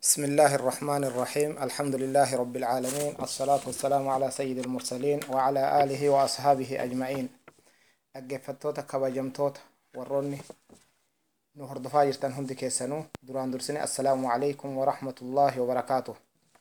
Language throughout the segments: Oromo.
بسم الله الرحمن الرحيم الحمد لله رب العالمين الصلاة والسلام على سيد المرسلين وعلى آله وأصحابه أجمعين أجفتوتا كبجمتوتا وروني nu hordofaa jirtan hundi keessanuu duraan dursine assalaamu alaikum warahmatullaahi wabarakaatuh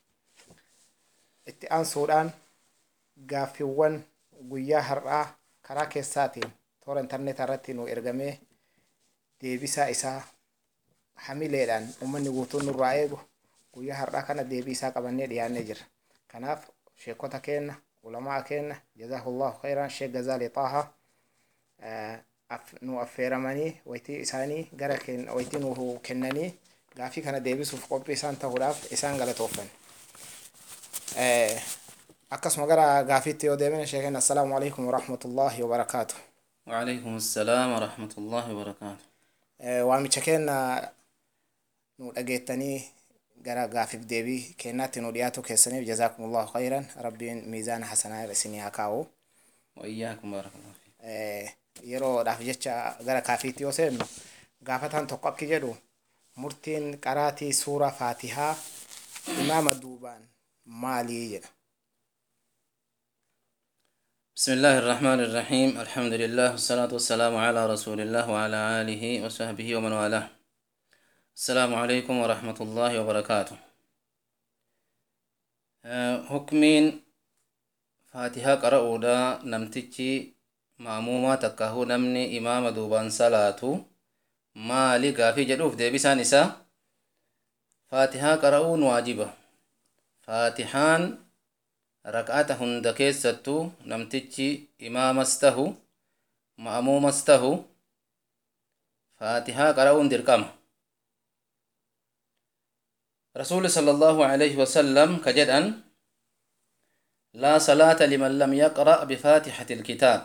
itti aansuudhaan gaaffiiwwan guyyaa har'aa karaa keessaatiin toora intarneetaa irratti nu ergamee deebisaa isaa hamileedhaan ummanni guutuun nurraa eegu guyyaa har'aa kana deebii isaa qabannee dhiyaannee jirra kanaaf sheekota keenna ulamaa keenna jazaahullahu khayran sheek gazaalee xaaha nu affeeramanii waytii isaanii gara waytii nu kennanii gaafii kana deebisuuf qophii isaan ta'uudhaaf isaan galatoofan akkasuma gara gaafiitti yoo deemine sheeken assalaamu alaikum warahmatullaahi wabarakaatu وعليكم السلام ورحمة الله وبركاته waamicha keenna nu dhageettanii gara gaafiif deebii kennaatti nu dhiyaatu keessaniif jazaakumullahu khayran rabbiin miizaana hasanaa isinii haa kaa'u وإياكم بارك الله فيك yeroodhaaf jecha gara kaafiitti yoo seennu gaafataan tokko akki jedhu murtiin qaraatii suura faatihaa imaama duubaan maalii jedha بسم الله الرحمن الرحيم الحمد لله والصلاة والسلام على رسول الله وعلى آله وصحبه ومن والاه السلام عليكم ورحمة الله وبركاته آه، حكمين فاتحة قرأوا دا نمتجي maamuumaa takka huu namni imaama duubaan salaatu maali gaafii jedhuuf deebisaan isaa faatihaa qara'uun waajiba faatihaan rak'ata hunda keessattuu namtichi imaamas tahu ma'muumas tahu faatihaa qara'uun dirqama rasuuli sala allahu alayhi wasallam ka jedhan laa salaata liman lam yaqra' bifaatixati ilkitaab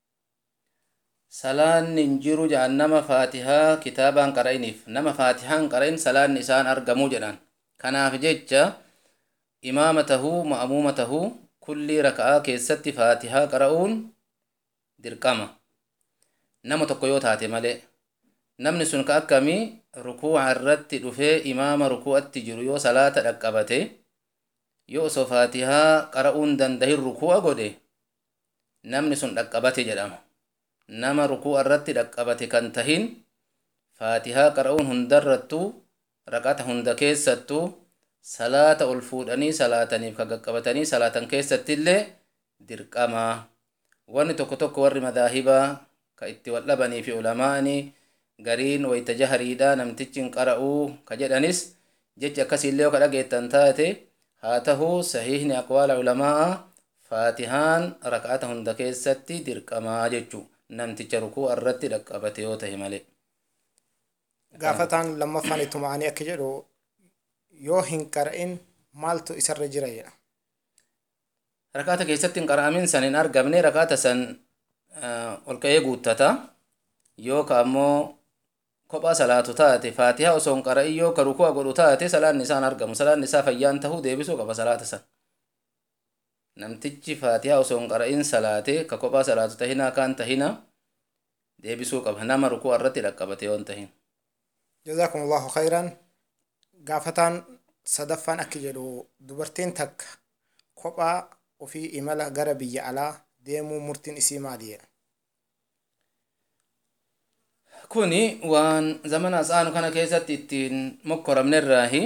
salaanni hin jiru jedhan nama faatihaa kitaabaan qara'iniif nama faatihaan qara'in salaanni isaan argamuu jedhan kanaaf jecha imaama tahuu ma'muuma tahuu kullii raka'aa keessatti faatihaa qara'uun dirqama nama tokko yoo taate malee namni sun ka akkamii rukuuca irratti dhufee imaama rukuu'atti jiru yoo salaata dhaqqabate yoo osoo faatihaa qara'uun dandahin rukuu'a godhe namni sun dhaqqabate jedhama nama rukuu'a irratti dhaqqabate kan tahin faatihaa qara'uun hundarrattuu raqata hunda keessattuu salaata ol fuudhanii salaataniif ka qaqqabatanii salaatan keessattillee dirqamaa wanni tokko tokko warri madaahibaa ka itti wal dhabanii fi ulamaa'anii gariin wayta jahariidha namtichin qara'uu ka jedhanis jechi akkasiillee yoo ka dhageettan taate haa tahuu sahiihni aqwaala ulamaa'a faatihaan raka'ata hunda keessatti dirqamaa jechuu namticha rukuu irratti dhaqqabate yoo tahe malee gaafataan lammaffaan ittuma ani akka jedhu yoo hin qara'in maaltu isarra jira jedha rakaata keessatti hin qara'amin san hin argamne rakaata san ol ka'ee guuttata yoo ka ammoo kophaa salaatu taate faatihaa osoo hin qara'in yoo ka ruku'a godhu taate salaanni isaan argamu salaanni isaa fayyaan tahuu deebisuu qaba salaata san namtichi faatihaa osoo hin qara'in salaate ka kophaa salaatu tahina kaan tahina deebisuu qaba nama rukuu irratti dhaqqabate yoon tahin jazaakum allahu khayran gaafataan sadaffaan akki jedhu dubartiin takka kophaa ofii imala gara biyya alaa deemuu murtiin isii maali jedha kuni waan zamana asaanu kana keessatti ittiin mokkoramnerraahi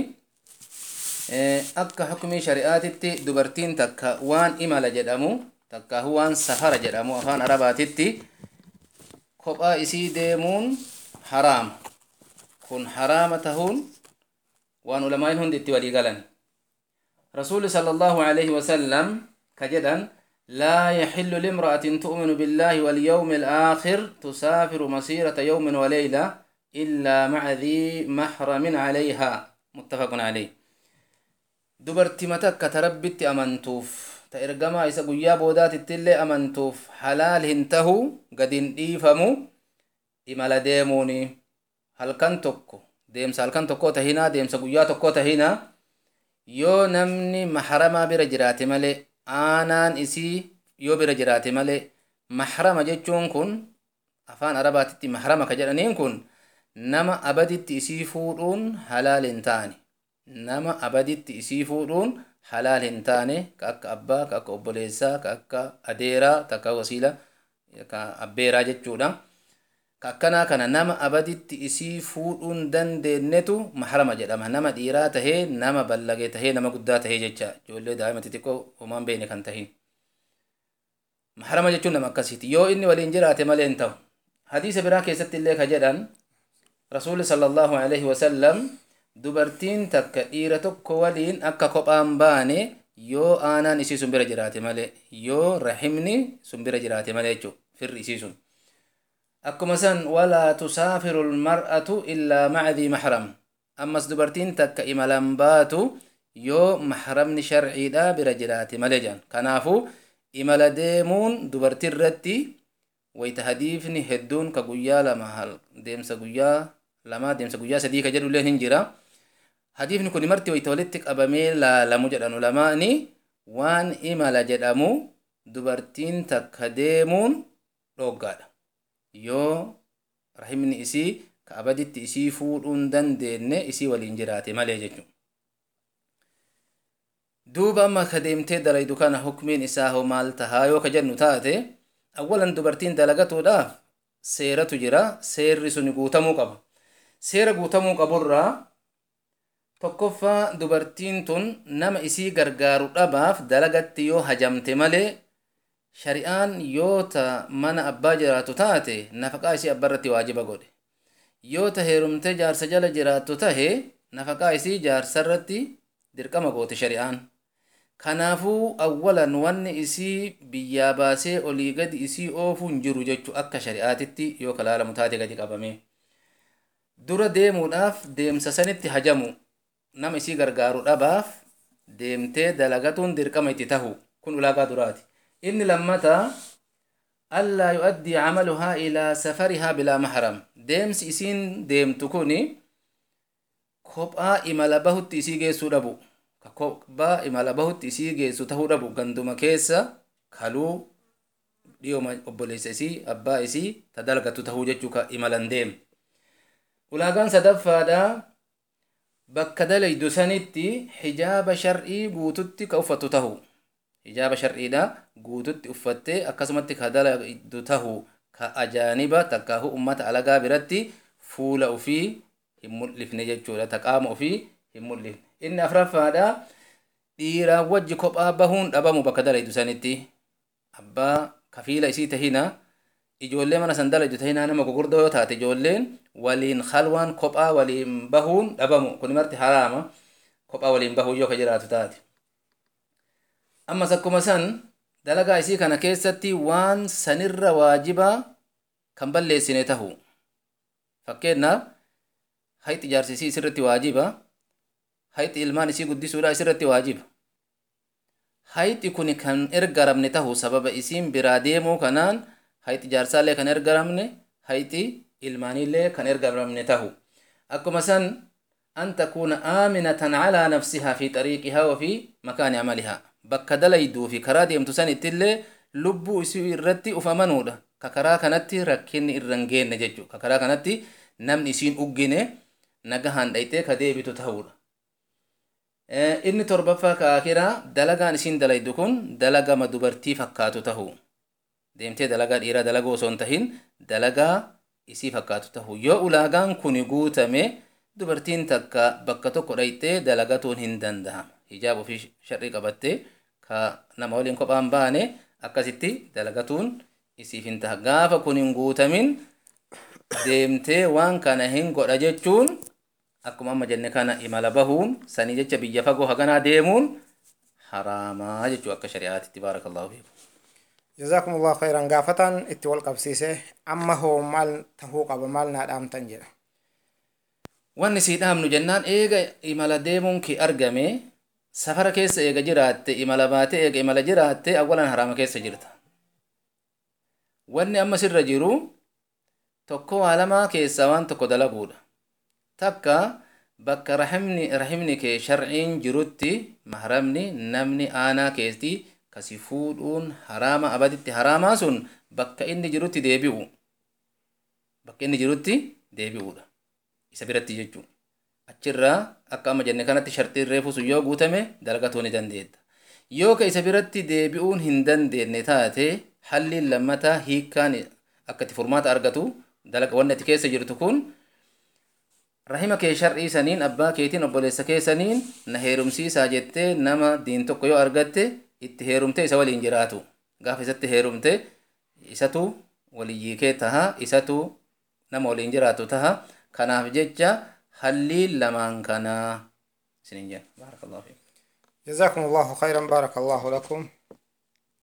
akka hukumii shari'aatitti dubartiin takka waan imala jedhamu takkaahu waan safara jedhamu afaan arabaatitti kophaa isii deemuun haraama kun haraama tahuun waan ulamaa'in hundi itti walii galan rasuuli sala allahu alayhi wasallam ka jedhan لا يحل لامرأة تؤمن بالله واليوم الآخر تسافر مسيرة يوم وليلة إلا مع ذي محرم عليها متفق عليه dubartima takka ta rabbitti amantuuf ta ergamaa isa guyyaa boodaatittillee amantuuf halaal hin tahu gadin dhiifamu imala deemuuni halkan tokko deemsa halkan tokko tahinaa deemsa guyyaa tokko tahinaa yoo namni mahramaa bira jiraate malee aanaan isii yoo bira jiraate malee mahrama jechuun kun afaan arabaatitti mahrama ka jedhaniin kun nama abaditti isii fuudhuun halaal hin taane nama abaditti isii fuudhuun halaal hin taane ka akka abbaa ka akka obboleessaa ka akka adeeraa takka wasiila ka abbeeraa jechuudha ka akkanaa kana nama abaditti isii fuudhuun dandeenyetu mahrama jedhama nama dhiiraa tahee nama ballagee tahee nama guddaa tahee jecha ijoollee daa'ima xixiqqoo homaan beene kan tahin mahrama jechuun nama akkasiiti yoo inni waliin jiraate malee hin ta'u hadiisa biraa keessatti illee ka jedhan rasuulli sallallahu alaihi wasallam dubartiin takka dhiira tokko waliin akka kophaan baane yoo aanaan isii sun bira jiraate malee yoo rahimni sun bira jiraate malee jechuudha firri isii sun akkuma san walaa tusaafiru lmar'atu illaa macdii mahram ammas dubartiin takka imalan baatu yoo mahramni sharciidha bira jiraate malee jedhan kanaafuu imala deemuun dubartii irratti wayta hadiifni hedduun ka guyyaa lama deemsa guyyaa lama deemsa guyyaa sadii ka jedhu illee hin jira hadiifni kun marti wayta walitti qabamee laalamu jedhan ulamaani waan imala jedhamu dubartiin takka deemuun dhoggaadha yoo rahimni isii ka abaditti isii fuudhuun dandeenye isii waliin jiraate malee jechuudha. duuba amma ka deemtee dalaydu kana hukmiin isaa hoo maal tahaa yoo ka jennu taate awwalan dubartiin dalagatuudhaaf seeratu jira seerri sun guutamuu qaba seera guutamuu qaburraa tokkoffaa dubartiin tun nama isii gargaaru dhabaaf dalagatti yoo hajamte malee shari'aan yoo ta mana abbaa jiraatu taate nafaqaa isii abbarratti waajiba godhe yoo ta heerumtee jaarsa jala jiraattu tahe nafaqaa isii jaarsarratti dirqama goote shari'aan kanaafuu awwalan wanni isii biyyaa baasee olii gadi isii oofuu hin jiru jechu akka shari'aatitti yoo kalaalamu taate gadi qabame dura deemuudhaaf deemsa sanitti hajamu nama isii gargaaru dhabaaf deemtee dalagatuun dirqama itti tahu kun ulaagaa duraati inni lammata allaa yu'addii camaluhaa ilaa safarihaa bilaa mahram deemsi isiin deemtu kun kophaa imala bahutti isii geessuu dhabu ka kophaa imala bahutti isii geessu tahuu dhabu ganduma keessa kaluu dhiyooma obboleessa isii abbaa isii ta dalagatu tahuu jechuu ka imalan deem ulaagaan sadaffaadha bakka dalaydu sanitti hijaaba shar'ii guututti ka uffatu tahu hijaaba shar'iidha guututti uffattee akkasumatti ka dalaydu tahu ka ajaaniba takkaahu ummata alagaa biratti fuula ufii hin mul'ifne jechuudha ta qaama ufii hin mul'ifne inni afraffaadha dhiiraan wajji kophaa bahuun dhabamu bakka dalaydu sanitti abbaa kafiila isii tahina ijoollee mana san dalaydu tahina nama gugurdaa yoo taate ijoolleen waliin khalwaan kophaa waliin bahuun dhabamu kun marti haraama kophaa waliin bahuu yoo ka jiraatu taate ammas akkuma san dalagaa isii kana keessatti waan sanirra waajibaa kan balleessine tahu fakkeenyaaf hayxi jaarsi isii isirratti waajiba hayxi ilmaan isii guddisuudha isirratti waajiba hayxi kun kan ergaramne tahu sababa isiin biraa deemuu kanaan hayxi jaarsaallee kan ergaramne hayxi ilmaanillee kan ergaramne tahu akkuma san an takuuna aaminatan calaa nafsihaa fi xariiqihaa wa fi makaani amalihaa bakka dalayduu fi karaa deemtu sanittillee lubbuu isii irratti uf amanuudha ka karaa kanatti rakkinni irra hin geenne jechuu ka karaa kanatti namni isiin uggine nagahaan dhayxee ka deebitu ta'uudha inni torbaffaa ka akiraa dalagaan isiin dalaydu kun dalagama dubartii fakkaatu tahu deemtee dalagaa dhiiraa dalagaa osoo hin tahin dalagaa isii fakkaatu tahu yoo ulaagaan kun guutame dubartiin takka bakka tokko dhayxee dalagatuun hin danda'ama hijaab ofii sharrii qabattee ka nama waliin kophaan baane akkasitti dalagatuun isiif hin taha gaafa kun hin guutamin deemtee waan kana hin godha jechuun akkuma amma jenne kana imala bahuun sanii jecha biyya fagoo haganaa deemuun haraamaa jechuu akka shari'aatitti baarakallahu fiikum جزاكم الله خيرا قافتان اتي والقبسيسة أما هو مال تهو قبل مال نادام تنجل wanni sii dhaamnu jennaan eega imala deemuun ki argame safara keessa eega jiraatte imala baate eega imala jiraatte awwalan haraama keessa jirta wanni amma sirra jiru tokko waa lamaa keessaa waan tokko dalaguudha takka bakka rahimni rahimni kee sharciin jirutti mahramni namni aanaa keessi kasi fuudhuun haraama abaditti haraamaa sun bakka inni jirutti deebi'u bakka inni jirutti deebi'uudha isa biratti jechuun achirraa akka amma jenne kanatti shartiin reefu sun yoo guutame dalagatuu ni dandeetta yoo ka isa biratti deebi'uun hin dandeenye taate halliin lammataa hiikkaan akka itti furmaata argatu dalaga wanni ati keessa jirtu kun rahima kee shar'ii saniin abbaa keetiin obboleessa keessaniin na heerumsiisaa jettee nama diin tokko yoo argatte itti heerumte isa waliin jiraatu gaafa isatti heerumte isatu waliyyii kee taha isatu nama waliin jiraatu taha kanaaf jecha halliin lamaan kanaa isinin jenna baarakallahu fiikum جزاكم الله خيرا بارك الله لكم